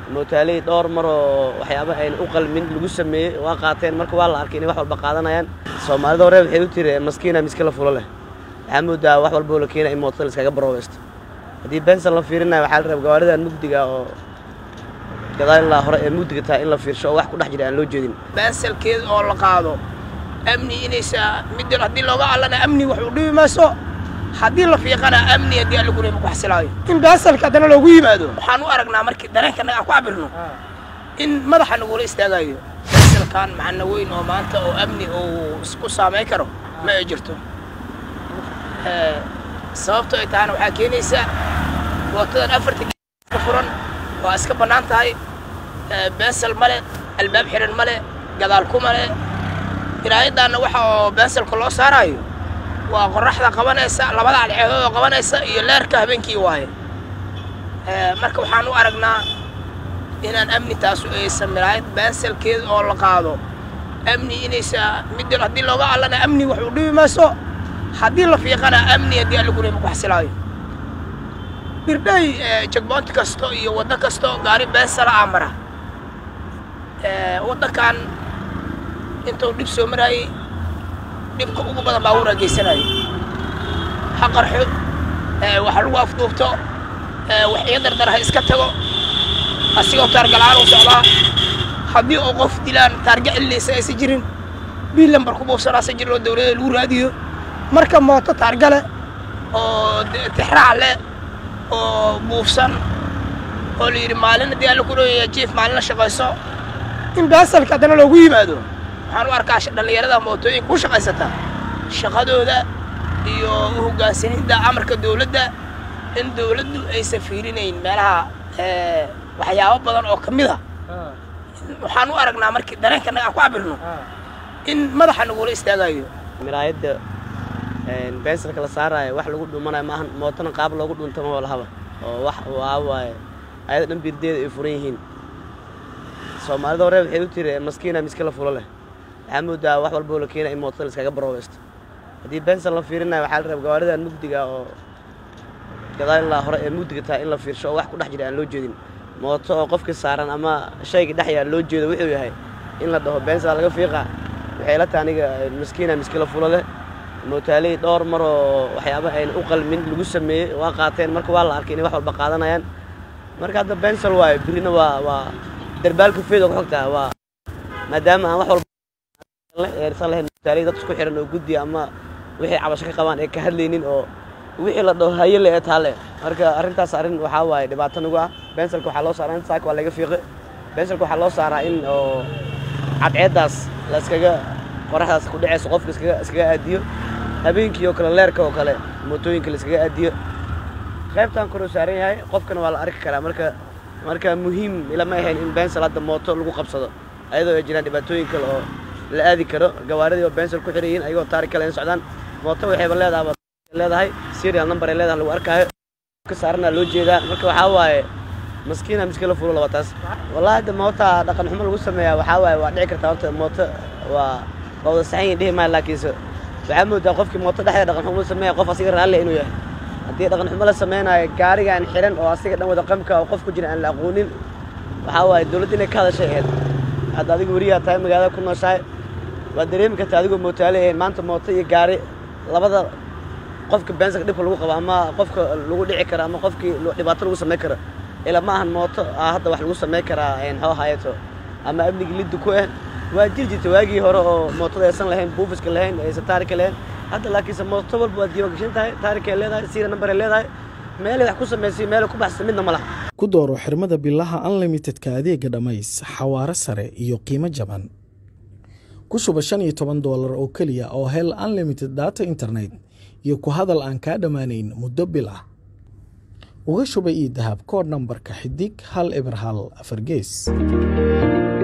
mootaaley dhowr mar oo waxyaaba ayna u qalmin lagu sameeyey waa qaateen marka waa la arkay inay wax walba qaadanayaan soomaalida hore waxay u tiri maskiina miska la fulo leh waxaa moodaa wax walboo la keena in mootada la iskaga baroobaysto haddii benson la fiirinayo waxaa la rabaa gawaaridan mugdiga oo gadaal ilaa hore ee mugdiga tahay in la fiirsho oo wax ku dhex jira aan loo jeedin baasalkeeda oo la qaado amni inaysa mid haddii looga allana amni wax u dhibi mayso haddii la fiiqana amni haddii alla gurema ku xasilaayo in baasalka haddana loogu yimaado waxaan u aragnaa markii dareenkana aan ku cabirno in madaxa nagula istaagayo baasalkan macna weyn oo maanta oo amni uu isku saamayn karo ma ay jirto sababto ay tahana waxaa keenaysa mootadan afarta ka furan waa iska bannaan tahay beensal male albaab xiran male gadaal ku male ilaayadaanna waxa oo beensalka loo saaraayo waa qorraxda qabanaysa labada alceedood oo qabanaysa iyo leerka habeenkii waaye marka waxaan u aragnaa inaan amni taasu aysan milaayad beensalkeeda oo la qaado amni inaysa mid haddii looga allana amni wax u dhibi mayso haddii la fiiqana amni haddii alla gurema ku xasilaayo birdhay jagboonti kasto iyo waddo kasto gaari beensala aa mara waddankan intuu dhib soo maraayey dhibka ugu badan baabuuraa geysanayay ha qarxo wax lagu afduubto wax iga dardar ha iska tago asigoo taargalaan u socdaa haddii oo qof dilaan taarga cillaysa aysan jirin bil lambar ku buufsanaasa jirin oo dawladda lagu raadiyo marka mooto taargale oo tixraac leh oo buufsan oo la yidhi maalin haddii alla ku dhoweeya jiif maalina shaqayso in baasalka haddana loogu yimaado waxaan u arkaa dhallinyarada mootooyinka ku shaqaysata shaqadooda iyo u hoggaansanidda amarka dawladda in dawladdu aysan fiirinayn meelaha waxyaabo badan oo ka mid a waxaan u aragnaa markii dareenkana aan ku cabirno in madaxa nagula istaagayo miraayadda bensalka la saaraayo wax lagu dhumanayo maahan mootona qaab loogu dhuntama waa lahaba oo wax waa waaye ayada dhan birdeeda ay furan yihiin soomaalida hore waxay u tiri maskiina miska la fulo leh waxaa moodaa wax walboo la keena in mootada la iskaga baroobaysto haddii benson la fiirinayo waxaa la rabaa gawaaridan mugdiga oo gadaal ilaa hore ee mugdiga tahay in la fiirsho oo wax ku dhex jira aan loo jeedin mooto oo qofkii saaran ama shaygii dhex yaal loo jeedo wuxuu yahay in la dhaho bensa laga fiiqa waxay la tahay aniga maskiina miska la fulo leh mootaaley dhowr mar oo waxyaaba ayna u qalmin lagu sameeyey waa qaateen marka waa la arkay inay wax walba qaadanayaan marka hadda bensal waayo birina waa waa darbaalka feed oo ku xogtaa waa maadaama aan wax walba eersan lahayn mootaaley dad isku xiran oo guddi ama wixii cabasho ka qabaan ee ka hadlaynin oo wixii la dhaho haye le ee taale marka arrintaas arrin waxaa waaye dhibaato nagu ah bensalka waxaa loo saaraa in saaka waa laga fiiqe bensalka waxaa loo saaraa in oo cadceeddaas la iskaga qoraxdaas ku dhacayso qofka iskaga iskaga aadiyo habeenkii oo kale leerka oo kale mootooyinka la iskaga aadiyo qaybtan koruu saaran yahay qofkana waa la arki karaa marka marka muhiim ilama ahayn in bensal hadda mooto lagu qabsado ayadoo ay jiraan dhibaatooyin kale oo la aadi karo gawaaridii oo bensal ku xiran yihiin ayagoo taarik kale in socdaan mooto waxayba leedahay leedahay serial number ay leedahay lagu arkaayo ka saarana loo jeedaa marka waxaa waaye maskiina miska la fulo laba taas wallahi hadda moota dhaqan xumo lagu sameeyaa waxaa waaye waa dhici kartaa horta mooto waa waa wada saxan yihin dhihi maayo laakiinse waxaa moodaa qofkii mooto dhexdeeda dhaqan xumo sameeya qof asiga raalle inuu yahay haddii dhaqan xumo la samaynayo gaarigaan xiran oo asiga dhan wada qamka oo qof ku jira aan la aqoonin waxaa waaye dawladda inay ka hadashay ahayd hadda adigu weriyaa tahay magaalada ku nooshahay waad dareemi kartaa adigoo mootaale ahayn maanta mooto iyo gaari labada qofka bensanka dhibka lagu qabo ama qofka lagu dhici karo ama qofkii dhibaato lagu samayn karo ila ma ahan mooto ah hadda wax lagu samayn karaa xoo hayato ama amnigii liddi ku ah waa jiri jirta waagii hore oo mootada aysan lahayn buufiska lahayn aysan taarika lahayn hadda laakiinse mooto walba waa diiwaan gashan tahay taarikay leedahay siira nambaray leedahay meelay wax ku samaysay meelay ku baxsay midna ma laha ku dooro xirmada bilaha unlimitedka adeega dhammays xawaaro sare iyo qiimo jaban ku shuba shan iyo toban doolar oo keliya oo hel unlimited data internet iyo ku hadal aan kaa dhammaanayn muddo bil ah uga shuba io dahab koodh nambarka xidig hal eber hal afar gees